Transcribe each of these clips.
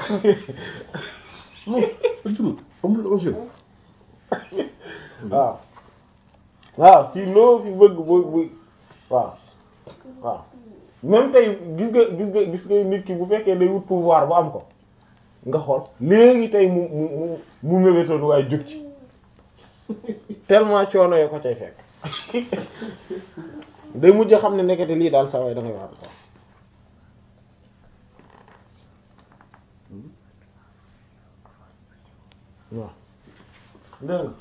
non ajurul amul enjeu waaw waaw fii loo fi bëgg bu bu waaw waaw même tey gis nga gis nga gis nga nit ki bu fekkee day wut pouvoir bu am ko nga xool léegi tey mu mu mu mu mébétoon waaye jóg ci tellement coono yoo ko cay fekk day mujj xam ne nekkati lii daal saa waay da ngay wax waaw dégg nga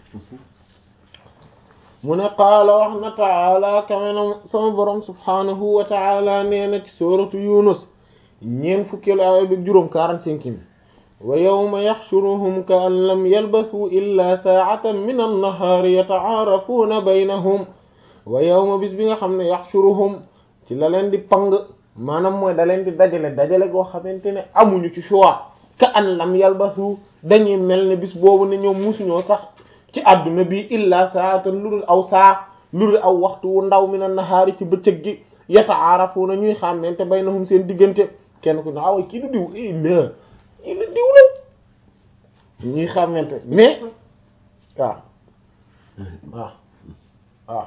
mu ne qaala wax na taala kawenam sama borom subhanahu wa taala nee na ci suratu yunus ñeen fukkeelu aaya bi juróom quarante-cinq mi wa yawma yaxshuruhum ka an lam yalbasu illa saa'atan min annahaari yata'aarafuuna baynahum wa yawma bis bi nga xam ne yaxshuruhum ci la leen di pang maanaam mooy da leen di dajale dajale goo xamante ne amuñu ci choix ka an lam yalbasu dañuy mel ne bis boobu ne ñoom musuñoo sax ci àdduna bi illa saatan lu dul aw saa lu dul aw waxtu wu ndaw mi na nahaari ci bëccëg gi yata'aarafuuna ñuy xàmmante baynahum seen diggante kenn ku ne awa kii du diw i la kii du diw la ñuy xàmmante mais waaw waaw waaw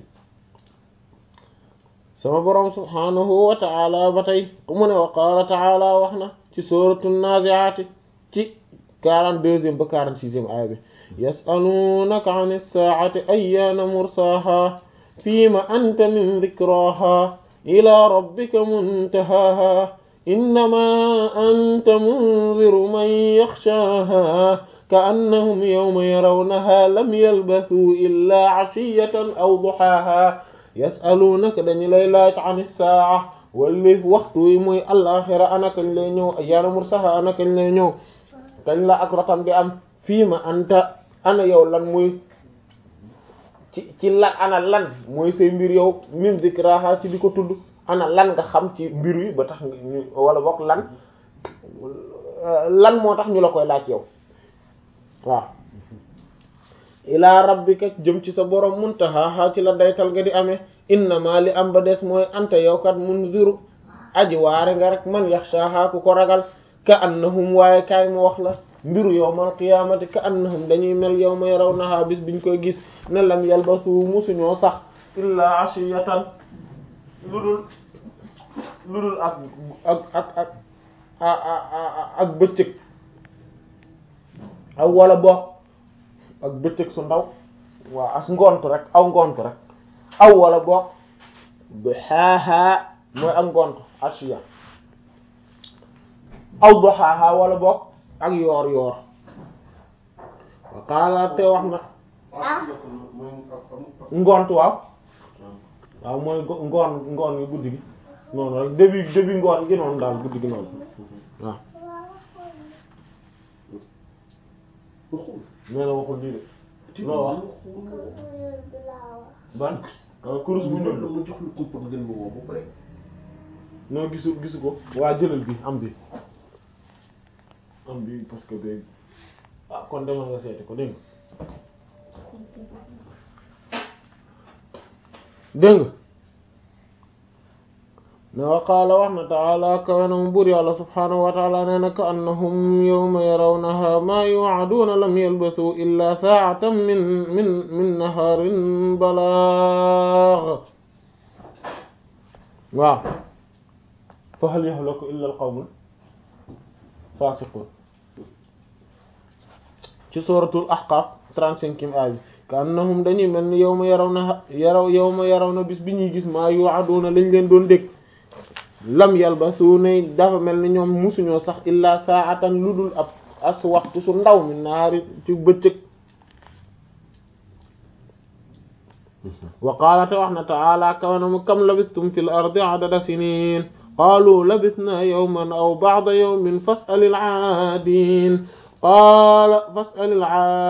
sama boroom subhaanahu wa ta'ala ba tey mu ne wa qaala ta'ala wax na ci sooratu naazi'aati ci quarante-deuxième ba quarante-sixième aaya bi yas'aluunaka 'ani s-saa'ati ayyaana mursaahaa fiima anta min dhikraahaa ilaa rabbika muntahaahaa innamaa anta munziru man yakhshaahaa ka'annahum yawma yarawnahaa lam yalbathuu illaa 'ashiyyatan aw duhaahaa yas'aluunaka dañu lay laaj 'ani s-saa'a wallif waxtu wi muy alaaxira ana kañ lay ñëw ayyaana mursaahaa ana kañ lay ñëw kañ la ak rotam di am fiima anta ana yow lan muy ci ci lan ana lan mooy say mbir yow min zikraha ci di ko tudd ana lan nga xam ci mbir yi ba tax ñu wala bokk lan lan moo tax ñu la koy laaj yow waaw ilaa rabbika jëm ci sa borom muntaha ci la daytal nga di amee innama li am ba des mooy anta yow kat munziru aji waare nga rek man yaxshaha ku ko ragal ka annahum waaye kaay mu wax la mbiru yawmal qiyaamati ka annahum dañuy mel yawma yarawnaha bis biñ koy gis ne lam yalbasu musuñoo sax illaa ashiyatan lu dul lu dul ak ak ak ak ak bëccëg aw wala boog ak bëccëg su ndaw waaw as ngontu rek aw ngontu rek aw wala boog bu xaaxaa mooy ak ngontu ashiya aw duhaaha wala boog ak yoor yoor wa qaala te wax na ngont waaw waaw mooy ngoon ngoon gi guddi gi noonu rek début début ngoon gi noonu daal guddi gi noonu waaw nee na waxul lii de loo wax ban kurus bu ñuul ma jox lu kumpa nga gën ma woo ba pare noo gisu gisu ko waa jëlal bi am bi am bi parce que day ah kon demal nga seeti ko dégg nga dégg nga ne wa qaala wax na taala kawenam buur yàlla subhaanahu wa taala nee na ka annahum yawma yarawnaha ma yu'aduuna lam yalbasu illa saa'atan min min min nahaarin balaagh waaw fa hal yahlaku illa al-qawmul faasiqun ci suratul ahqaf trente-cinquième aaya bi ka annahum dañuy mel ni yawma yarawna yaraw yawma yarawna bis bi ñuy gis maa yu'aduna lañ leen doon dégg lam yalbasu ne dafa mel ni ñoom musuñoo sax illa saatan lu dul ab as waxtu su ndaw mi naari ci bëccëg wa qaala te wax na ta'ala kawanam kam labistum fil ardi adada sinin qaalu labisna yawman aw ba'da yawmin fas'alil 'aadin qaala fas'alil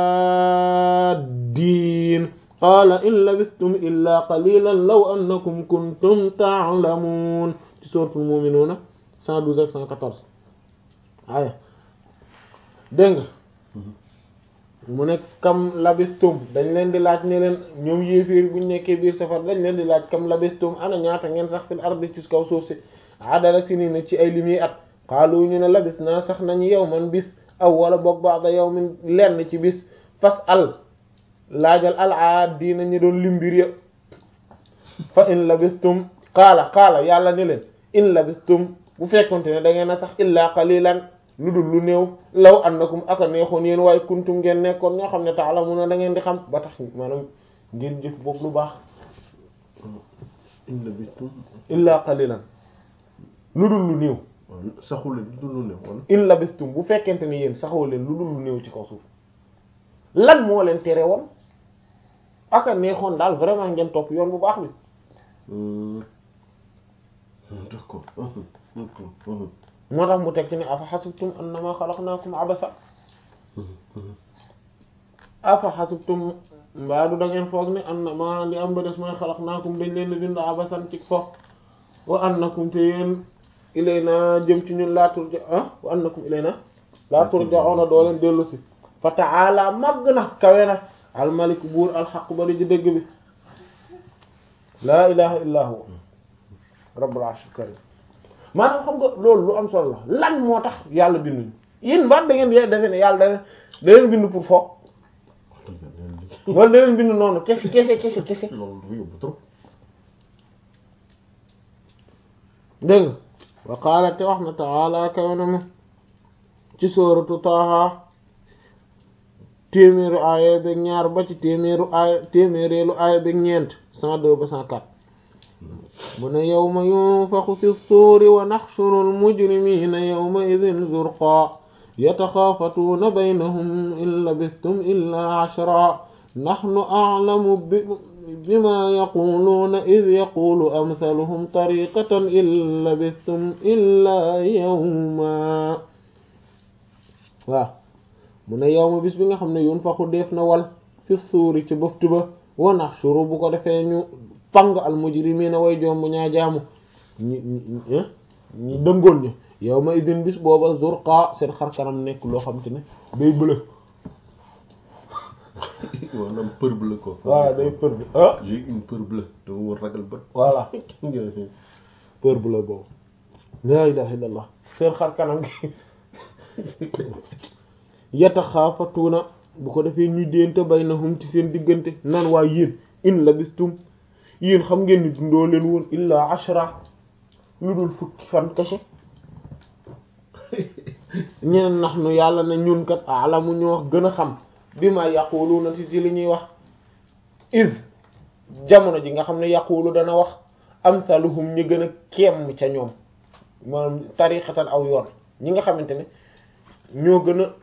'aadin qaala in labistum illa qalilan law annakum kuntum ta'lamun ci suuratul mu'minuuna 112 ak 114 aya dégg nga mu ne kam labistum dañ leen di laaj ne leen ñoom yéeféer buñ nekkee biir safar dañ leen di laaj kam labistum ana ñaata ngeen sax fil ardi ci kaw suuf si adala sinina ci ay limi at xaalu ñu ne labis naa sax nañu yow man bis aw wala boog ba'da yawmin lenn ci bis fas al laajal al aaddiina ñi doon limbir ya fa in labistum qaala qaala yàlla ne leen in labistum bu fekkonte ne da ngeen a sax illaa qalilan lu dul lu néew law annakum aka neexoon yéen waaye kuntum ngeen nekkoon ñoo xam ne ta'lamuna da ngeen di xam ba tax maanaam ngeen jëf boobu lu baax in labistum illaa qalilan lu dul lu néew waaw saxul leen du lu ne wala in labistum bu fekkente ne yéen saxoo leen lu dul lu néew ci kaw suuf lan moo leen tere woon aka neexoon daal vraiment ngeen topp yoon bu baax bi d'accord moo tax mu teg ci ne afa xasibtum annama xalaqnaakum abasa afa xasibtum mbaa du da ngeen foog ne annama li am ba des mooy xalaqnaakum dañ leen di bind abasan ci fo wa annakum te yéen ilayna jëm ci ñun laa turja ah wa annakum ilayna laa turja'una doo leen dellu si fa ta'ala màgg na kawe na almalik buur alxaq ba di dëgg bi laa ilaha illa huwa rabbul arshil karim maanaam xam nga loolu lu am solo la lan moo tax yàlla binduñu yéen mbaat da ngeen di defe ne yàlla da da leen bind pour fo wala da leen bind noonu kese kese kese kese loolu dafa yóbbu trop dégg nga wa qaala te wax na ta'ala kawe na ma ci sooratu Taaha téeméeru aaya beeg ñaar ba ci téeméeru aaya téeméereelu aaya beeg ñeent cent deux ba cent quatre mu ne yawma yunfaxu fi suuri wa naxshuru al-mujrimiina yawma idin zurqaa yataxaafatuuna baynahum in labistum illaa ashraa naxnu a'lamu bimaa yaquuluuna id yaquulu amsaluhum tariiqatan in labistum illaa yawmaa waaw mu ne yawma bis bi nga xam ne yunfaxu def na wal fi suuri ci bëftu ba wa naxshuru bu ko defee ñu pang al mujrimiina way jomb ñaa jaamu ñi ñi ñi dëngoon ñi yawma idin bis booba zurqa seen xar kanam nekk loo xam te ne day bëla maanaam peur bleue quoi voilà day peur bi ah j'ai une peur bleue dama war ragal bët voilà peur bu la boobu la ilaha illallah seen xar kanam gi yataxaafatuuna bu ko defee ñu déente baynahum ci seen diggante nan waa yéen in labistum yéen xam ngeen ni dundoo leen woon illaa ashra lu dul fukki fan kese ñeneen nax nu yàlla ne ñun kat alamu ñoo gën a xam bi ma yaquluuna ci ci li ñuy wax is jamono ji nga xam ne yaqulu dana wax amsaluhum ñi gën a kemm ca ñoom maanaam tariqatan aw yoon ñi nga xamante ne ñoo gën a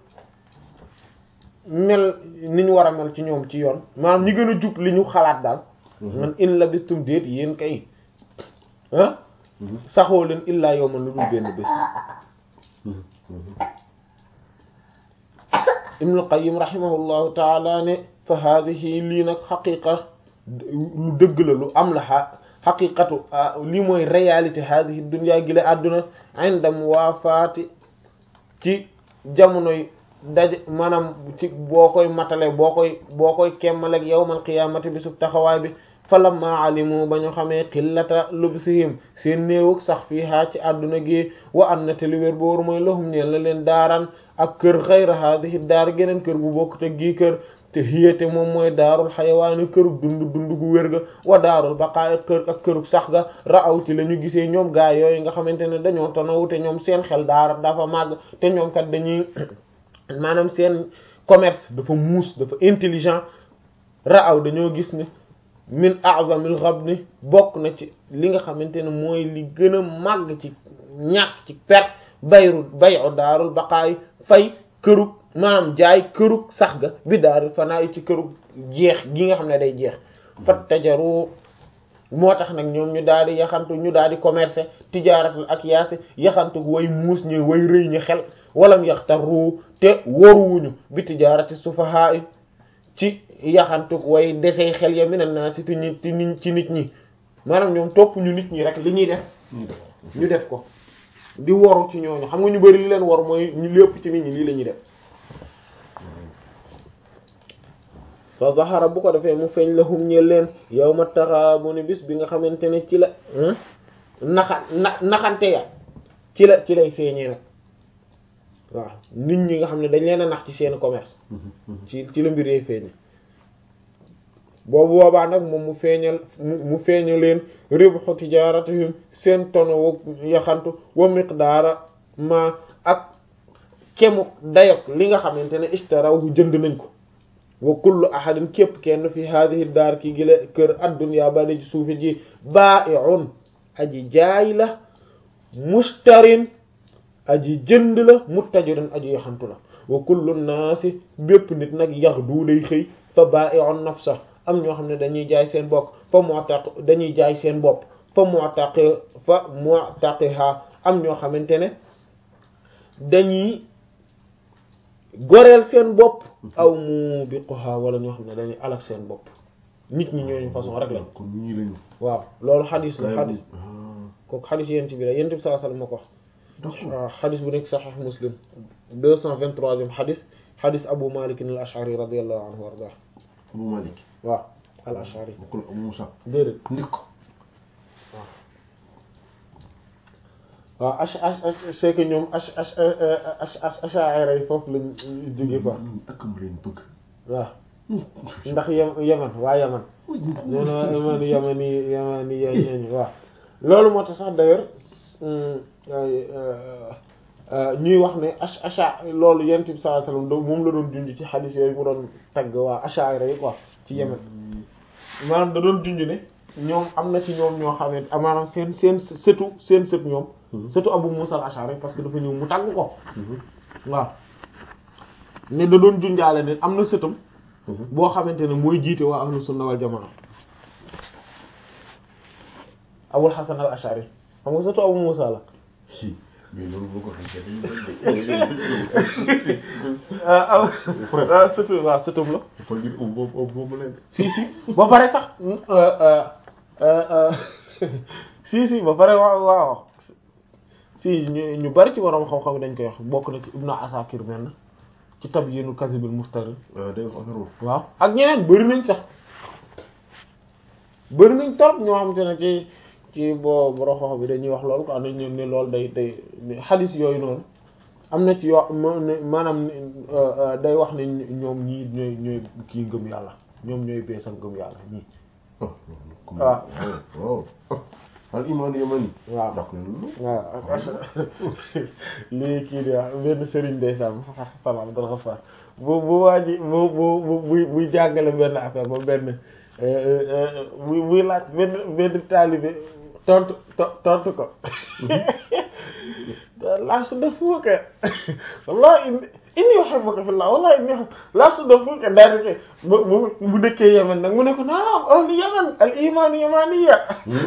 mel ni ñu war a mel ci ñoom ci yoon maanaam ñi gën a jub li ñu xalaat daal man in labistum déet yéen kay ah saxoo leen illaa yawman lu dul benn bés Ibnul Qayyim rahimahullahu taala ne fa haadihi lii nag xaqiqa lu dëgg la lu am la xaqiqatu lii mooy réalité haadihi dunya gi la àdduna inda muwaafaati ci jamonoy daje maanaam ci boo koy matale boo koy boo koy kemmaleeg yawmal qiyaamati bi sub taxawaay bi falamma alimu ba ñu xamee xillata lubsihim seen néewug sax fii haa ci àdduna gi wa an na te li wér booru mooy lahum ñeel na leen daaraan ak kër xayra haadihi daar geneen kër bu bokk te gii kër te hiyate moom mooy daarul xayawaani kërug dund dund gu wér ga wa daarul baqaa kër ak kërug sax ga raaw ci la ñu gisee ñoom gaa yooyu nga xamante ne dañoo tanawu te ñoom seen xel daara dafa màgg te ñoom kat dañuy maanaam seen commerce dafa muus dafa intelligent raaw dañoo gis ne min a'zamil ghabni bokk na ci li nga xamante ne mooy li gën a màgg ci ñàkk ci perte bayru bayu daarul baqaay fay kërug maanaam jaay kërug sax ga bi daarul fanaa ci kërug jeex gi nga xam ne day jeex fat tajaru moo tax nag ñoom ñu daal di yaxantu ñu daal di commercer tijaaratul ak yaasi yaxantu way muus ñi way rëy ñi xel walam yaxtaru te waruwuñu bi tijaarati sufahaa ci yaxantu way desey xel ya minan naa si ti ñi ci nit ñi maanaam ñoom topp ñu nit ñi rek li ñuy def ñu def ko di waru ci ñooñu xam nga ñu bari li leen war mooy ñu lépp ci nit ñi lii la ñuy def fa zahara bu ko defee mu feeñ lahum ñeel leen yawma taxaabuni bis bi nga xamante ne ci la naxa na naxante ya ci la ci lay feeñee nag waaw nit ñi nga xam ne dañ leen a nax ci seen commerce ci ci la mbir yee feeñe boobu boobaa nag moom mu feeñal mu feeñal leen ribhu tijaratihim seen tono wu yaxantu wa miqdaara ma ak kemuk dayok li nga xamante ne ishtaraw bu jënd nañ ko wa kullu ahadin képp kenn fi hadhihi daar ki gile kër addunyaa bale ci suufi ji baa'i'un aji jaay la mustarin aji jënd la muttajirin aji yaxantu la wa kullu naasi bépp nit nag yax du day xëy fa baa'i'un nafsa am ñoo xam ne dañuy jaay seen bopp fa mu'taq dañuy jaay seen bopp fa mu'taq fa mu'taqiha am ñoo xamante ne dañuy goreel seen bopp aw mubiquha wala ñoo xam ne dañuy alak seen bopp nit ñi ñooñu façon rek lañ kon ñii lañu waaw loolu xadis la xadis ah kooku xadis yent bi la yent bi sallallahu alayhi wasallam ma ko wax d'accord waaw xadis bu nekk saxiix muslim deux cent vingt-troisième xadis xadis abu malik al ashari radiyallahu anhu warda Abu Malik waaw al ashari bokkul Abu Musa déedéet ndik ko waaw ach ach c'est que ñoom ach ach ach ash'ari yi foofu lañ jóge quoi ak mu leen bëgg waaw ndax yem yeman waa yeman nee na yeman yemani yemani ya ñooñu waaw loolu moo tax sax d'ailleurs ñuy wax ne ach acha loolu yent bi sallallahu alayhi wasallam moom la doon junj ci xadiis yooyu mu doon tagg waa ash'ari yi quoi ci yemen maanaam da doon junj ne ñoom am na ci ñoom ñoo xamante maanaam seen seen sëtu seen sët ñoom sëtu Abu Musa al-Ash'ari parce que dafa ñëw mu tagg ko waaw ne da doon junjaale ne am na sëtam boo xamante ne mooy jiite waa ahlu sunna wal jamaa Abul Hasan al-Ash'ari xam nga sëtu Abu Musa la si mais loolu boo ko xamee ah ah sëtu waaw sëtam la dafa ngir ub boobu ub boobu leen si si ba pare sax si si ba pare waaw waaw si ñu ñu bari ci waroom xam-xam dañ koy wax bokk na ci Ibnu Asakir benn ci Tabyinu Kadhibil Muftarin waaw day wax affaire boobu waaw ak ñeneen bëri nañ sax bëri nañ torop ñoo xamante ne ci ci bo borom xam bi dañuy wax loolu quoi dañ ne loolu day day xadis yooyu noonu am na ci yoo maanaam day wax ne ñoom ñii ñooy ñooy kii ngëm yàlla ñoom ñooy beesal ngëm yàlla ñii ah waaw waaw al iman yamani waaw ndax loolu waaw lii kii di wax benn sëriñ ndeysaan Hasan Abdul Ghaffar bu bu waa ji bu bu bu buy buy jàngale benn affaire ba benn buy buy laaj benn benn taalibe tontu to- tontu ko laa suddafuuka wallahi inni inni uhibbuka fillah wallahi inni laa suddafuuka daal di bu bu bu dëkkee Yemen nag mu ne ko naam ahlu Yemen al imaanu yamaniya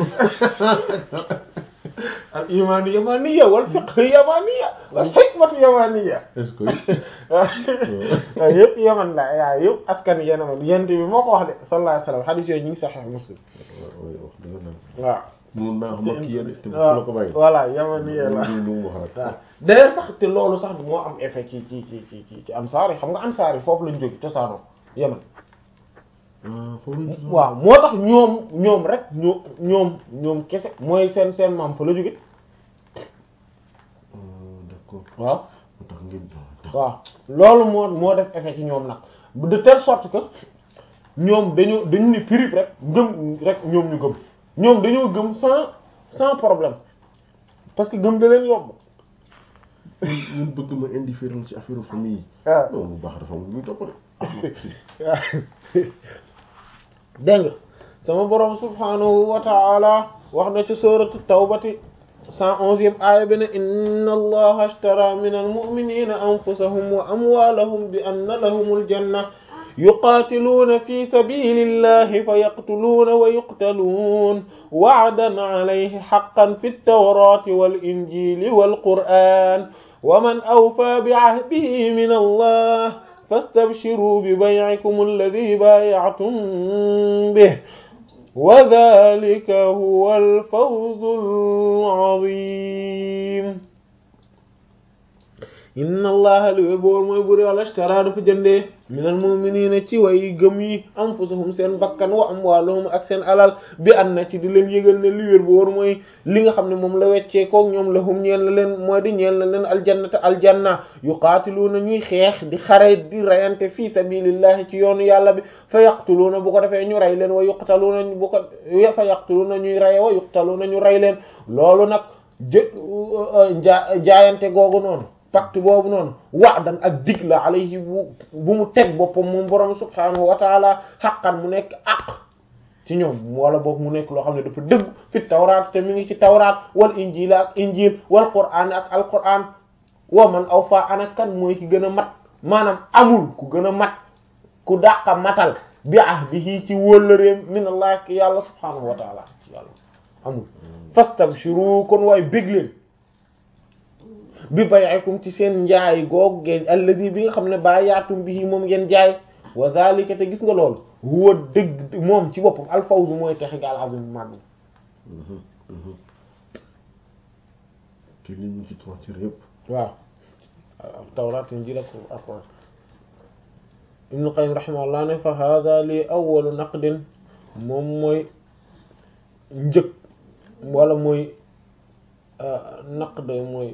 al imaanu yamaniya wal fiqhu yamaniya wal hikmatu yamaniya est-ce que waaw yëpp Yemen la waaw yëpp askan Yemen yent bi moo ko wax de sallallahu alayhi wa sallam hadith yooyu ñu ngi Sahih Muslim wax dëgg la waaw mun naa xam ak kii yéen te bu waaw la ko bàyyi voilà yamaniya la lu mu wax rek waaw d'ailleurs sax te loolu sax moo am effet ci ci ci ci ci ci ansaar yi xam nga ansaar yi foofu lañ jóge cosaanoo Yemen ah foofu lañ tudd waaw moo tax ñoom ñoom rek ñoo ñoom ñoom kese mooy seen seen maam fa la jóge ah d'accord waaw moo tax ngeen waaw loolu moo moo def effet ci ñoom nag de telle sorte que ñoom dañu dañu ni pirip rek gëm rek ñoom ñu gëm ñoom dañoo gëm sans sans problème parce que gëm da leen yomb ñun bëgg ma indifférent ci affaire famille yi waaw non bu baax dafa am lu muy topp de dégg nga sama borom subhanahu wa ta'ala wax na ci suratu tawbati cent onzième aaya bi ne inna allaha ashtara min almu'minina anfusahum wa amwalahum bi anna lahumul janna yuqatiluuna fi sabilillahi fa yaqtuluuna wa yuqtaluun wa'dan alayhi haqqan fi at-tawrati wal injili wal qur'an wa man awfa bi'ahdihi min allah fastabshiruu bibay'ikum alladhi baaya'tum bihi wa dhalika huwa al-fawzu al-'azim inna allaha li wér boor mooy buri wàlla ishtara dafa jëndee minal mu'minina ci way gëm yi anfusahum seen bakkan wa amwaaluhum ak seen alal bi an na ci di leen yëgal ne li wér boor mooy li nga xam ne moom la weccee koog ñoom la hum ñeel na leen mooy di ñeel na leen aljannata aljanna yuqaatiluuna ñuy xeex di xare di rayante fi sabilillahi ci yoonu yàlla bi fa yaqtuluuna bu ko defee ñu rey leen wa yuqtaluuna bu ko fa yaqtuluuna ñuy reye wa yuqtaluuna ñu rey leen loolu nag jë jaayante googu noonu pacte boobu noonu wa'dan ak dig la alayhi bu bu mu teg boppam moom borom subhaanahu wa taala xaqan mu nekk aq ci ñoom wala boog mu nekk loo xam ne dafa dëgg fi tawraat te mi ngi ci tawraat wal injil ak injil wal qur'aan ak al qur'aan wa man awfa ana kan mooy ki gën a mat maanaam amul ku gën a mat ku dàqa matal bi ahdihi ci wóllëreem min allah ki yàlla subhaanahu wa taala yàlla amul fastabshiru kon waaye bég leen bi bay'ikum ci seen njaay goog ngeen alladi bi nga xam ne bay'atum bihi moom ngeen jaay wa zalika te gis nga loolu huwa dëgg moom ci boppam alfawzu mooy texe ga al-azim màgg te li ñu ci trois ci yëpp waaw tawrat injil ak alquran ibnu qayyim rahimahullah ne fa hadha li awwalu naqdin moom mooy njëkk wala mooy naqd mooy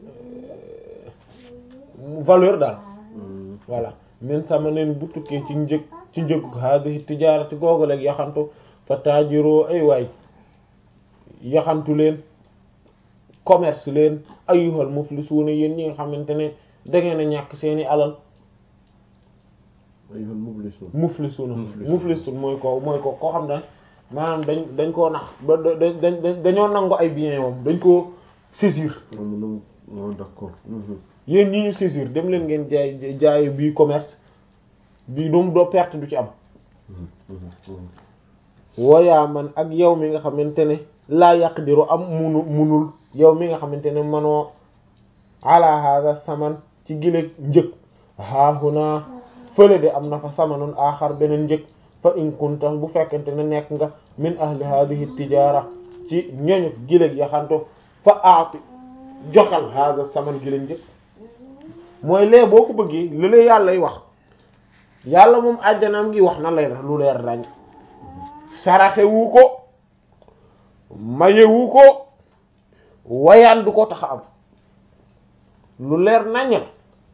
valeur daal voilà min samanin bu tukkee ci njëg ci njëg hadihi tijaarati googu leeg yaxantu fa taajiroo ay waay yaxantu leen commerce leen ayyuhal muflisuuna yéen ñi nga xamante ne da ngeen a ñàkk seeni alal ayyuhal muflisuun muflisuuna Muflisuuna. muflisuun mooy ko mooy ko koo xam ne maanaam dañ dañ koo nax ba da dañ dañoo nangu ay biens moom dañ koo saisir moom moom non d'accord yéen ñi ñu saisir dem leen ngeen jaay jaay bii commerce bii doom doo perte du ci am woyaa man ak yow mi nga xamante ne laa yaqdiru am munu munul yow mi nga xamante ne manoo ala hada saman ci gileeg njëg haahuna fële de am na fa samanun aaxar beneen njëg fa in kunta bu fekkente ne nekk nga min ahli hadhihi tijara ci ñoñu gileeg yaxanto fa aati joxal hada saman gileeg njëg mooy lee boo ko bëggee lu lee yàllay wax yàlla moom àjjanaam ngi wax na leer lu leer dañ saraxe wu ko maye wu ko wayaan du ko tax a am lu leer naññ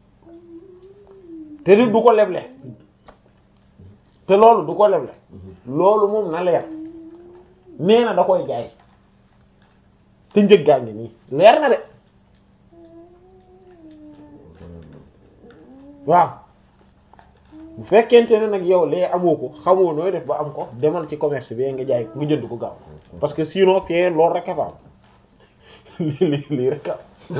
te di du ko leble te loolu du ko leble loolu moom na leer nee na da koy jaay te njëggaa ngi nii leer na de waaw bu fekkente ne nag yow lee amoo ko xamoo nooy def ba am ko demal ci commerce bi nga jaay nga jënd ko gaaw parce que sinon fee loolu rek a fa am lii lii rek a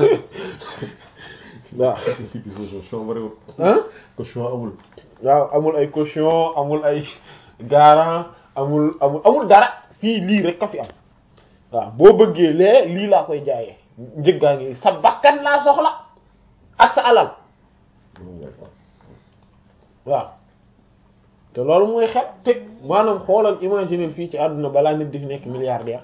waaw si bi caution bariwul ah caution amul waaw amul ay caution amul ay garant amul amul amul dara fii lii rek ka fi am waaw boo bëggee lee lii laa koy jaayee njëggaa ngi sa bakkan laa soxla ak sa alal waaw te loolu mooy xel te maanaam xoolal imaginer fii ci àdduna balaa nit di fi nekk milliardaire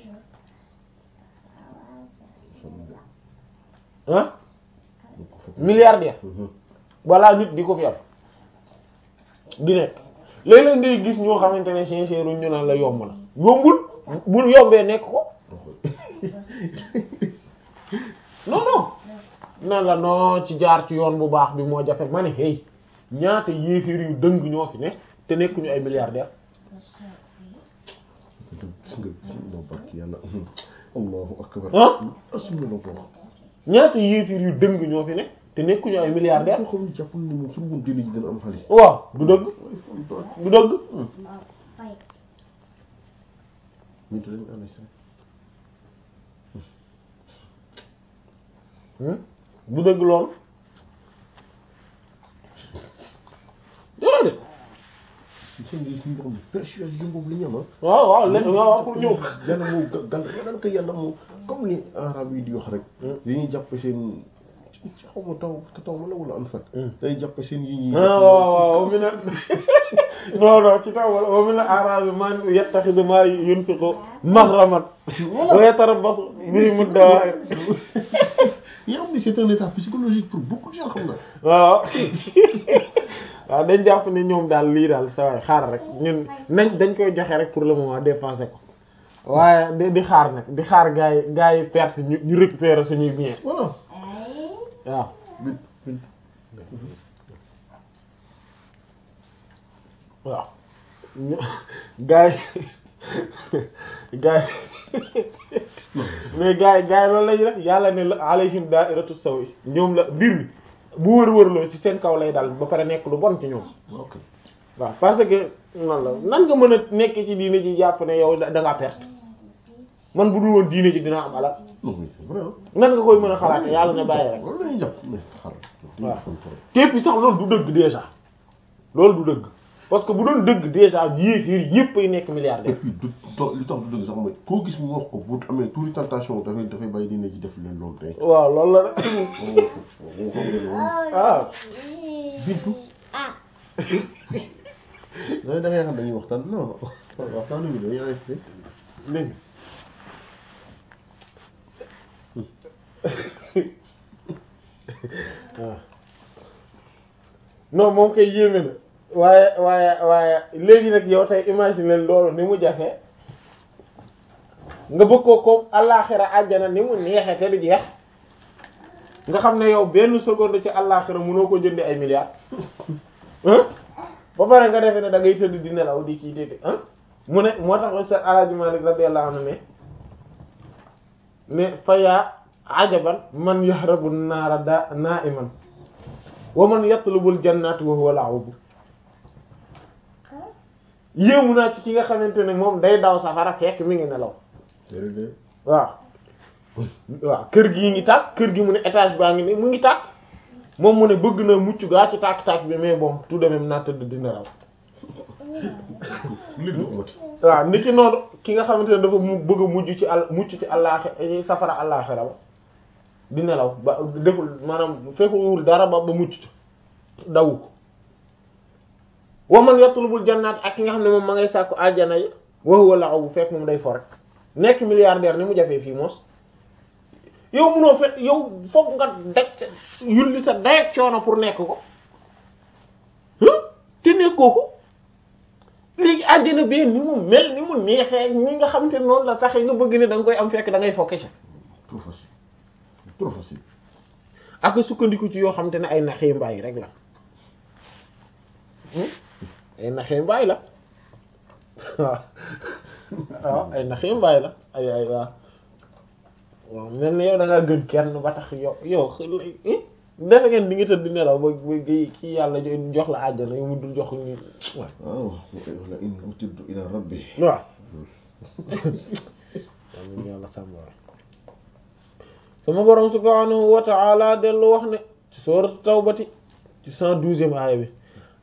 ah milliardaire balaa nit di ko fi am di nekk léeg-léeg ngay gis ñoo xamante ne sincère ñu naan la yomb na yombul bu yombee nekk ko non non naan la non ci jaar ci yoon bu baax bi moo jafe ma ne hey ñaata yéeféer yu dëng ñoo fi ne te nekkuñu ay milliardaire gis nga non barki yàlla allahu akbar ah asuma la ko wax ñaata yéeféer yu dëng ñoo fi ne te nekkuñu ay milliardaire boo xam ne jàppul ni moom suñu mun dili ji dina am xaalis waaw du dëgg waaye fon doon du dëgg ñu te dañu ànd si du dëgg loolu déedéet seen ngi suñu xam ne persuasion boobu la ñu am ah waaw waaw léegi waaw waaw pour ñëw yàlla moo ga- gal yàlla ko yàlla moo comme ni arab yi di wax rek dañuy jàppe seen xaw ma taw taw wala wala am fat day jàppe seen yi ñi ah waaw waaw mi ne non non ci taw wala wa min al-a'raabi man yattaxidu maa yunfiqu maghraman wa yatarabbasu bihim ad-dawaa'ir yaa ngi c'est un état psychologique pour beaucoup de gens xam nga. waaw waaw dañ jàpp ne ñoom daal lii daal sa waay xaar rek ñun nañ dañ koy joxe rek pour le moment dépenser ko waaye di di xaar nag di xaar gaa yi gaa yi perte ñu ñu récupérer suñuy bien voilà. waaw bit bit. waaw ñu gaa yi gaa yi mais gaa yi gaa yi loolu lañu def yàlla ne la alayhim da'iratu sawi ñoom la mbir mi bu wër-wërloo ci seen kaw lay dal ba pare nekk lu bon ci ñoom ok. waaw parce que nan la nan nga mën a nekk ci diine ji jàpp ne yow da ngaa perte man bu dul woon diine ji dinaa am alal non mais c'est vrai ah. nan nga koy mën a xalaate yàlla ne bàyyi rek loolu la ñuy jàpp mais xaaral. waaw. fan trop. te puis sax loolu du dëgg déjà loolu du dëgg parce que bu doon dëgg déjà yéeféer yépp ay nekk et milliardaire puis du to- li tax du dëgg sax mooy koo gis mu wax ko bu amee tuuti tentation dafay dafay bàyyi dina ci def leen loolu tey. waaw loolu la de moom xam nga loolu. ah Bintu. loolu da ngay xam dañuy waxtaan non waxtaan nañu dañuy AFP. dégg waaw non moom koy yéeme na waaye waaye waaye léegi nag yow tey imagine leen loolu ni mu jafe nga bëgg ko comme àllaaxira àjjana ni mu neexee te du jeex nga xam ne yow benn seconde ci àllaaxira mënoo ko jënde ay milliards hein ba pare nga defee ne da ngay tëdd di nelaw di kii déedéet hein mu ne moo tax Ustaz Alaaji Malik radiyallahu anhu ne ne fa yaa ajaban man yahrabu naara da na'iman wa man yatlubul jannati wa huwa la'ub yéemu naa ci ki nga xamante ne moom day daw safara fekk mi ngi nelaw jërëjëf. waaw waaw kër gi ngi tàkk kër gi mu ne étage baa ngi ne mu ngi tàkk moom mu ne bëgg na mucc gaa ci tàkk-tàkk bi mais bon tout de même naa tëdd di nelaw léegi du amati. waaw nit ki noonu ki nga xamante ne dafa mu bëgg a mujj ci al mucc ci àllaaxira safara àllaaxira ba di nelaw ba deful maanaam fekkuwul dara ba ba mucc ci dawu ko wa man yatlubul jannaat ak ki nga xam ne moom ma ngay sàkku aljana yi wa huwa la'ub fekk moom day fo rek nekk milliardaire ni mu jafee fii moos yow munoo fekk yow foog nga daj sa yulli sa dayak coono pour nekk ko huh te nekkoo ko léegi àddina bi ni mu mel ni mu neexee ni nga xamante ne noonu la sax nga bëgg ne da nga koy am fekk da ngay fokki sa trop facile trop facile. ak sukkandiku ci yoo xamante ne ay naxee mbaay rek la hmm? ay naxee mbaay la waaw waaw ay naxee mbaay la ay ay waaw waaw mel ni yow da ngaa gën kenn ba tax yow yow eh? defe ngeen di nga tëdd di nelaw ba ba kii yàlla jo- jox la àjjana yow mu dul jox ñu waaw waaw wala in utirtu ila rabbi. waaw am yàlla sàmmoor sama borom subhanahu wa ta'ala dellu wax ne ci sourate tawbati ci cent douzième aaya bi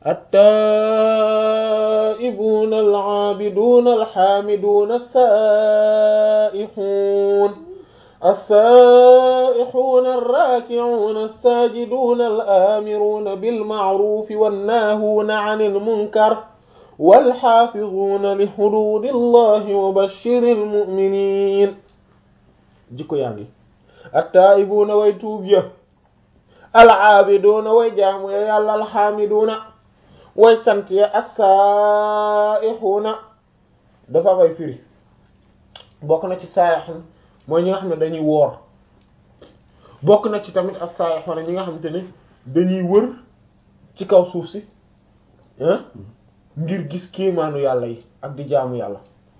at-taa'ibuna al-'aabiduna al-haamiduna as-saa'ihun as-saa'ihuna ar-raaki'una as-saajiduna al-aamiruna bil-ma'ruufi wan-naahuuna 'anil munkar walxaafizuuna li xuduudillahi wa bashiril mu'miniin jikko yaa ngi attaa'ibuuna way tuub ya al'aabiduuna way jaamu ya yàlla alxaamiduuna way sant ya assaa'ixuuna dafa bay firi bokk na ci saa'ixun mooy ñi nga xam ne dañuy woor bokk na ci tamit assaa'ixuuna ñi nga xamante ne dañuy wër ci kaw suuf si ah ngir gis kéemaanu yàlla yi ak di jaamu yàlla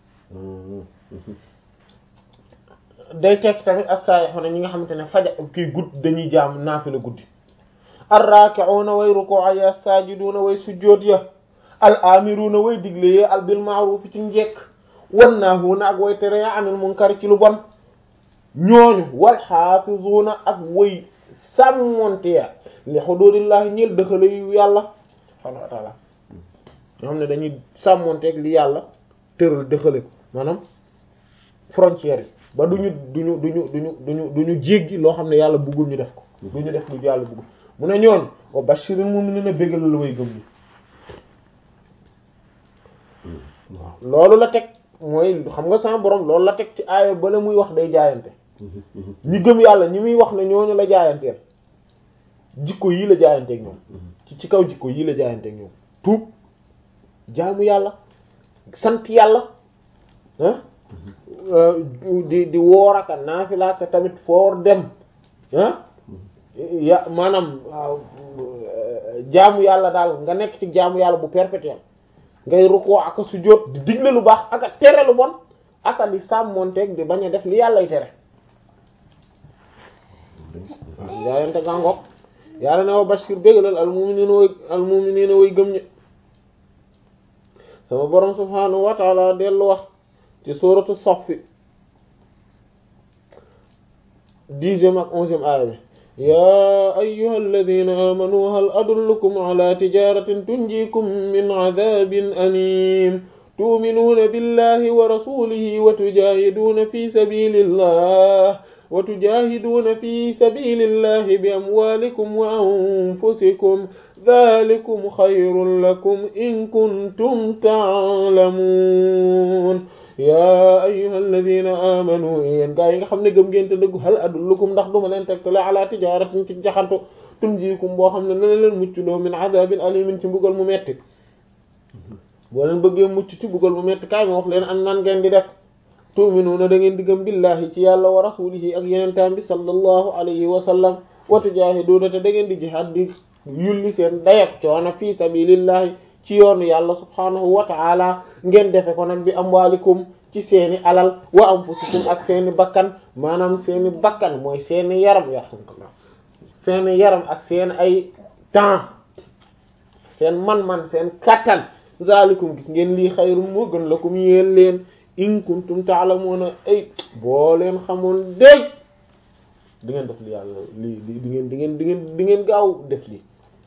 day tekki tamit as-saayixuuna ñi nga xamante ne faja kii gudd dañuy jaamu naafila guddi ar-raaki'uuna way ruku'a ya as-saajiduuna way sujjóot ya al-aamiruuna way digle ya al bil ma'ruuf ci njekk wan naahuuna ak way tere ya anil munkar ci lu bon ñooñu wal xaafizuuna ak way sàmmonte ya li xuduudillaahi ñeel dëxale yu yàlla subhaanahu wa ta'aala ñoo xam ne dañuy sàmmonteeg li yàlla tëral dëxale ko maanaam frontières yi ba duñu duñu duñu duñu duñu duñu jéggi loo xam ne yàlla bëggul ñu def ko duñu def lu yàlla bëggul mu ne ñooñ wa bashiril mu'minina bégal la way gëm ni waaw loolu la teg mooy xam nga sama borom loolu la teg ci aaya bala muy wax day jaayante ñi gëm yàlla ñi muy wax ne ñooñu la jaayanteel jikko yii la jaayanteeg ñoom ci ci kaw jikko yii la jaayanteeg ñoom tuub jaamu yàlla sant yàlla ah di di woor aka naafila te tamit foor dem ah ya maanaam jaamu yàlla daal nga nekk ci jaamu yàlla bu perpétuel ngay rukkoo aka sujjóot di digle lu baax aka tere lu bon aka di sàmmonteeg di bañ a def li yàllay tere waaw jaayante gàngoog yàlla ne wa bashir bégalal al mu'minina way al mu'minina way gëm ñi sama borom subhanahu wa ta'ala dellu wax ci suratu Saff dixième ak onzième aaya bi yaa ayyuha alladina amanu hal adullukum ala tijaratin tunjikum min adabin alim tu'minuuna billahi wa rasulihi wa tujahiduuna fi sabilillah wa tujahiduuna fi sabilillahi bi amwalikum wa anfusikum dhalikum khayrun lakum in kuntum ta'lamun yaa ayyuhal ladina amanu yéen gaa yi nga xam ne gëm ngeen te dëggu hal adullukum ndax duma leen tegtale ala tijaratin ci jaxantu tunjikum boo xam ne dana leen muccloo min adabin alimin ci mbugal mu metti boo leen bëggee mucc ci mbugal mu metti kaay ma wax leen an nan ngeen di def tu'minuuna da ngeen di gëm billahi ci yàlla wa rasulihi ak yeneen taam bi sallallahu alayhi wa sallam wa tujaahiduuna te da ngeen di jihaad di yulli seen dayak coono fii sabilillahi ci yoonu yàlla subhanahu wa ta'ala ngeen defe ko nag bi amwaalikum ci seeni alal wa anfusikum ak seeni bakkan maanaam seeni bakkan mooy seeni yaram yarhamkallah seeni yaram ak seen ay temps seen man-man seen kattan zalikum gis ngeen lii xayrun moo gën lakum yéen leen in kuntum ta'lamuna ay boo leen xamoon déy di ngeen def li yàlla lii di ngeen di ngeen di ngeen di ngeen gaaw def lii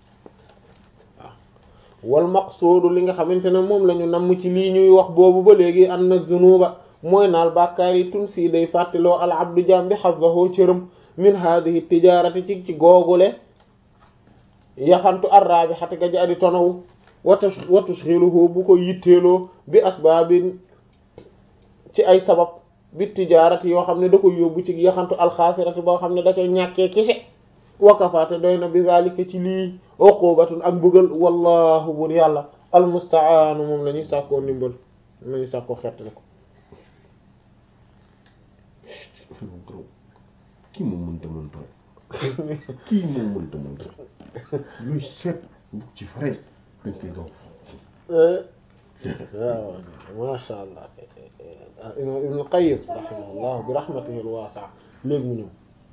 wal maqsuudu li nga xamante ne moom la ñu namm ci lii ñuy wax boobu ba léegi an na zunuba mooy naal bàkkaar yi tun sii day fàttiloo al abdu jaam bi xazahu cëram min hadihi tijarati ci ci googule yaxantu arraabi xati ga jadi tonawu watu wa tushghiluhu bu ko yitteeloo bi asbaabin ci ay sabab bi tijarati yoo xam ne da koy yóbbu ci yaxantu alxaasirati boo xam ne da koy ñàkkee kese wakafaate doy na bi zalika ci lii uqubatun ak mbugal wallahu bur yàlla almustaanu moom la ñuy sàkkoo ndimbal moom la ñuy sàkkoo xettali ko kii moom mënta mënta kii moom mënta mënta luy seet bu ci fare dañ koy gaw waaw masha allah imam ibn qayyim rahimahullah bi rahmatihi alwaasi'a léegi mu ñëw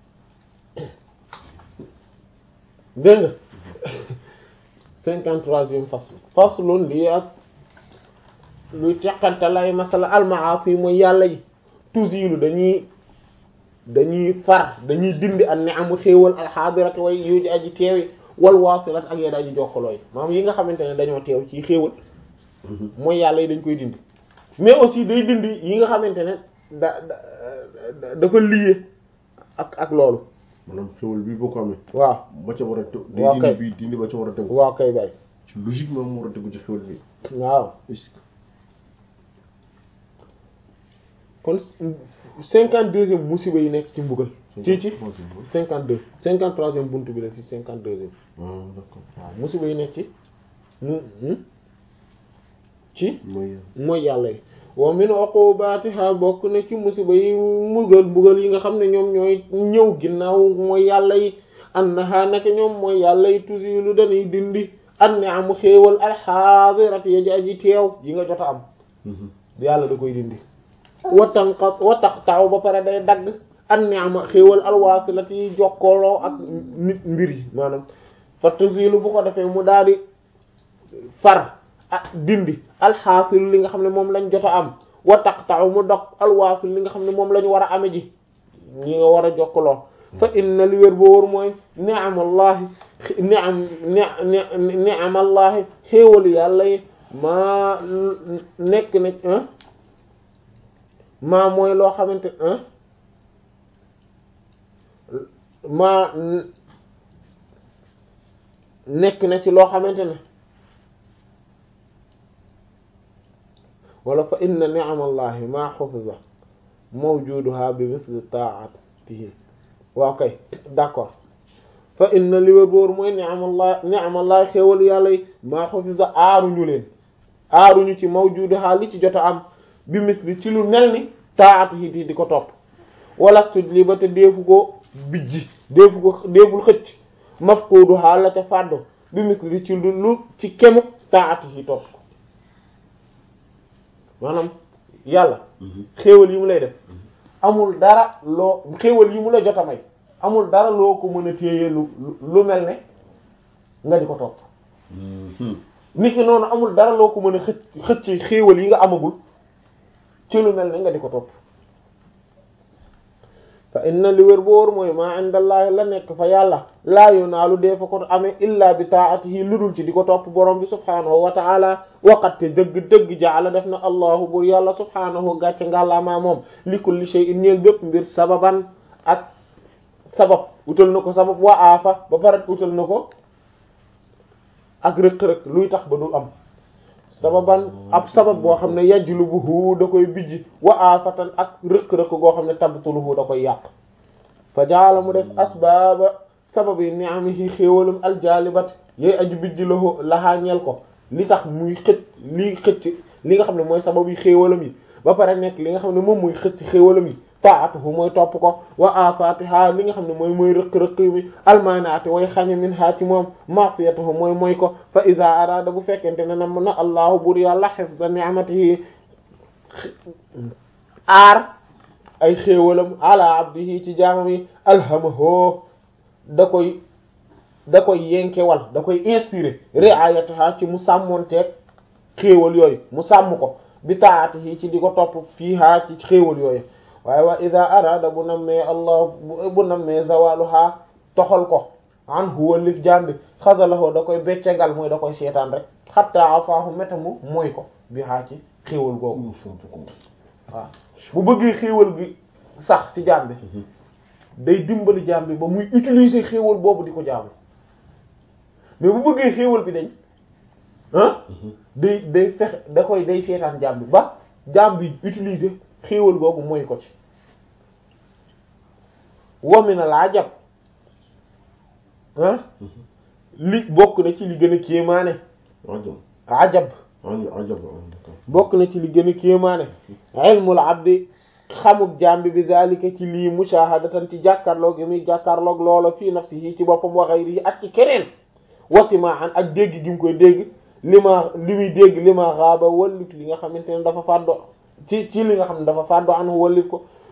dégg nga cinquante troisième fasl faslun lii ak luy teqante lay masala almaasi mooy yàlla yi tusilu dañuy dañuy far dañuy dindi an ni'amu xéewal alxaadirati way yuji aji teewi wal waasilat ak yéen aji jokkalooy maanaam yi nga xamante ne dañoo teew ci xéewal mooy yàlla yi dañ koy dindi mais aussi day dindi yi nga xamante ne da da dafa lié ak ak loolu maanaam xéwal bii boo ko amee waaw ba ca war a tegu day waaw kay. dindi bii dindi ba ca war a tegu waaw kay bay ci logiquement mu war a tegu ci xéwal bi waaw est-ce que kon cinquante deuxième musiba yi nekk ci mbugal ci ci cinquante deux cinquante troisième buntu bi la fi cinquante deuxième ah d'accord waaw musiba yi nekk ci mu mu ci mooy mooy yàlla yi wa min uqubatiha bokk na ci musiba yi mbugal mbugal yi nga xam ne ñoom ñooy ñëw ginnaaw mooy yàlla yi annaha naka ñoom mooy yàlla yi tusilu dañuy dindi an ne amu xéewal alxaadirat ya ji aji teew yi nga jot a am yàlla da koy dindi wa tanqat wa taqta'u ba pare day dagg an ni'ma xéewal alwaasilat yi jokkooloo ak nit mbir yi maanaam fa tusilu bu ko defee mu daal di far ak dindi alxaasilu li nga xam ne moom lañ jot a am wa taqta'u mu dog alwaasil li nga xam ne moom la ñu war a ame ji ñi nga war a jokkaloo fa inna li wér boo wóor mooy ni'amallahi ni'am ni ni'amallahi xéewalu yàlla yi maa nekk na maa mooy loo xamante maa nekk na ci loo xamante ne wala fa inna ni'amallahi ma hufiza mawjuduha bi misli ta'at waaw kay d'accord fa inna li wér boor mooy ni'amallah ni'amallah xéewal yàlla yi maa xafisa aaruñu leen aaruñu ci mawjudu xaal li ci jot a am bi misli ci lu mel ni taatu yi di ko topp wala tuj li ba te deefu ko bijji deefu ko deeful xëcc mafkuudu xaal la ca fàddu bi misli ci lu lu ci kemu taatu yi topp ko maanaam yàlla xéewal yi mu lay def amul dara loo xéewal yi mu la jot a may amul dara loo ko mën a téye lu lu mel ne nga di ko topp nit ki noonu amul dara loo ko mën a xëcc xëcc xéewal yi nga amagul ci lu mel ne nga di ko topp fa inna li wér boor mooy maa indallaahi la nekk fa yàlla laa yunaalu dee fa ko amee illa bi taatihi lu dul ci di ko topp borom bi subhaanahu wa taala waqatte dëgg-dëgg jaala def na allahu bur yàlla subhaanahu gàcce ngàllaamaa moom li kulli shay'in ñeel bépp mbir sababan ak sabab utal na ko sabab wa aafa ba pare utal na ko ak rëq-rëq luy tax ba du am sababan ab sabab boo xam ne yajlubuhu da koy bijji wa aafatan ak rëq-rëq goo xam ne tabtuluhu da koy yàq fa jaala mu def asbaaba sabab yi ni'amihi xéewalam aljalibat yooyu aju bijji lahu lahaa ñeel ko li tax muy xëcc li xëcc li nga xam ne mooy sabab yi xéewalam yi ba pare nekk li nga xam ne moom muy xëcc xéewalam yi taatuhu mooy topp ko wa afatiha li nga xam ne mooy mooy rëq-rëq mi almanaati way xañe min ha ci moom masiyatuhu mooy mooy ko fa iza arada bu fekkente ne na na allahu bur yàlla hifza ni'matihi aar ay xéewalam ala abdihi ci jaamam yi alhamahu da koy da koy yenkewal da koy inspiré riayataha ci mu sàmmonteeg xéewal yooyu mu sàmm ko bi taatihi ci di ko topp fiiha ci xéewal yooyu waaye wa ida arada bu nammee allah bu nammee zawaluha toxal ko an huwa lif jambi xasalahu da koy beccegal mooy da koy seetaan rek xatta afaahu métamu mooy ko bi xaa ci xéewal googu waaw bu bëggee xéewal gi sax ci jaam bi day dimbali jaam bi ba muy utiliser xéewal boobu di ko jaamu mais bu bëggee xéewal bi dañ ah day day fexe da koy day seetaan jaam bi ba jaam bi utiliser xéewal googu mooy ko ci wamina laa jàpp ah li bokk na ci li gën a kéemaane ajab bokk na ci li gën a kéemaane ilmul abdi xamuk jambi bi zalika ci lii mushahadatan ci jàkkaarloog yi muy jàkkaarloog loola fii nafsihi ci boppam wa ghayrihi ak ci keneen wasima an ak dégg gi mu koy dégg li ma li muy dégg li ma xaaba wallit li nga xamante ne dafa fàddo ci ci li nga xam ne dafa fàddo an wallit ko